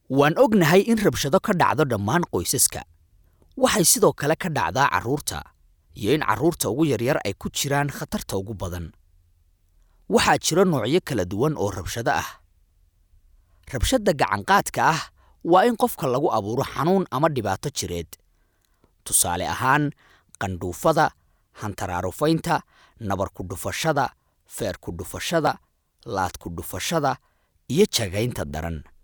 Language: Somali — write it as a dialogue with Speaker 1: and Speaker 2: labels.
Speaker 1: waan ognahay in rabshado ka dhacdo dhammaan qoysaska waxay sidoo kale ka dhacdaa carruurta iyo in carruurta ugu yaryar ay ku jiraan khatarta ugu badan waxaa jira noocyo kala duwan oo rabshado ah rabshadda gacanqaadka ah waa in qofka lagu abuuro xanuun ama dhibaato jireed tusaale ahaan qandhuufada hantaraarufaynta nabar ku dhufashada feer ku dhufashada laad ku dhufashada iyo jagaynta daran